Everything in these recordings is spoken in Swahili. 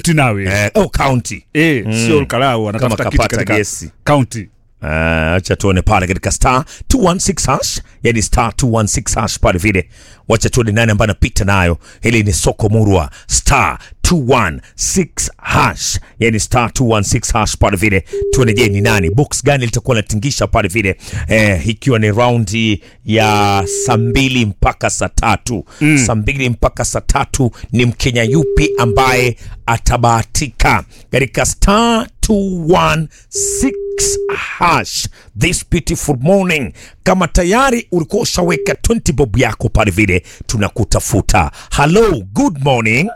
kaunti nawe eh, oh, county eh, sio Olkalau anatafuta Kama kiti kapata katika gesi. kaunti Ah, acha tuone pale katika star 216 hash yani star 216 hash pale vile wacha tuone nani ambaye anapita nayo hili ni soko murwa star 216 hash yani star 216 hash pale vile tuone je ni nani box gani litakuwa natingisha pale vile eh, ikiwa ni raundi ya saa mbili mpaka saa tatu mm. saa mbili mpaka saa tatu ni mkenya yupi ambaye atabahatika katika star 216 hash this beautiful morning kama tayari ulikuwa ushaweka 20 bob yako pale vile tunakutafuta hello good morning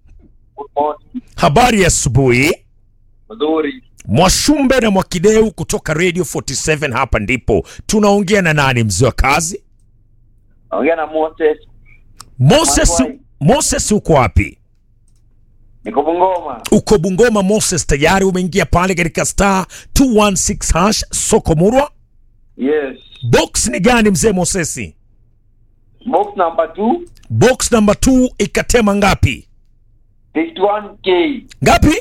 habari ya asubuhi Nzuri. mwashumbe na mwakideu kutoka radio 47 hapa ndipo tunaongea na nani mzee wa kazi Naongea na Moses. moses Mwangwai. moses uko wapi Niko Bungoma. uko bungoma moses tayari umeingia pale katika star 216 hash soko murwa Yes. box ni gani mzee mosesi Box number 2, box number 2 ikatema ngapi 51k. ngapi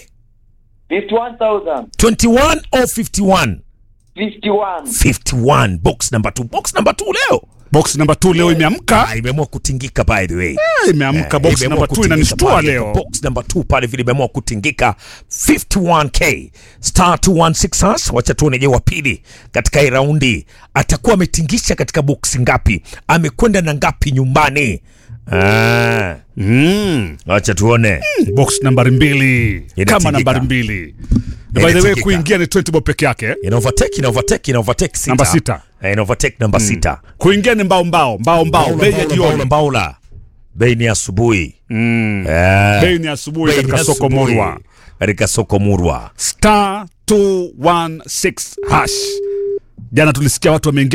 51,000. 21 or 51 51. 51 box number 2 box number 2 leo box number 2 leo imeamka ah, imeamua kutingika by the way Ah, imeamka box Imeamua number 2 kutingika inanishtua pale. leo box number 2 pale vile imeamua kutingika 51k star 216 hash wacha tuone je wa pili katika hii raundi atakuwa ametingisha katika boksi ngapi amekwenda na ngapi nyumbani ah, mm. wacha tuone box nambari mbili Inatingika. kama nambari mbili by the way Inatingika. kuingia ni 20 bob peke yake ina overtake ina overtake ina overtake sita Namba sita. Eh, ina overtake namba sita kuingia ni mbao mbao mbao mbao Mbaula, bei ya mbaula, jioni mbaula, mbaula. bei ni asubuhi Mm. Eh, bei ni asubuhi bei ni katika soko asubuhi. murwa katika soko murwa star 216 hash jana tulisikia watu wameingia